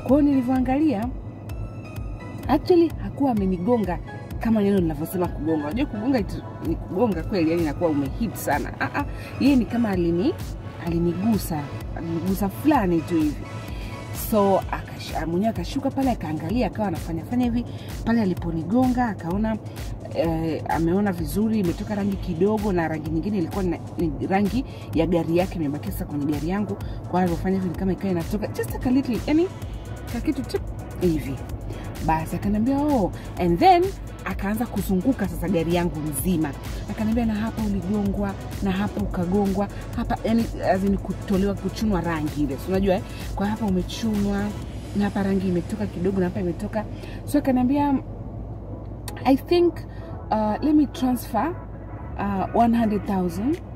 Kwa hiyo nilivyoangalia, actually hakuwa amenigonga kama neno linavyosema kugonga. Unajua kugonga itu- ni kugonga kweli, yani inakuwa umehit sana. Ah, ah, yeye ni kama alini alinigusa alinigusa fulani tu hivi so akash- mwenyewe akashuka pale akaangalia akawa anafanya fanya hivi pale aliponigonga akaona eh, ameona vizuri imetoka rangi kidogo na rangi nyingine ilikuwa ni, ni rangi ya gari yake imebakia sasa kwenye gari yangu kwa hiyo alivyofanya hivi ni kama ikawa inatoka just a little yani kakitu tip hivi basi akaniambia oh and then akaanza kuzunguka sasa gari yangu nzima akaniambia na hapa uligongwa na hapa ukagongwa hapa yani azini kutolewa kuchunwa rangi ile si unajua eh? kwa hapa umechunwa na hapa rangi imetoka kidogo na hapa imetoka so akaniambia i think uh, let me transfer uh, 100000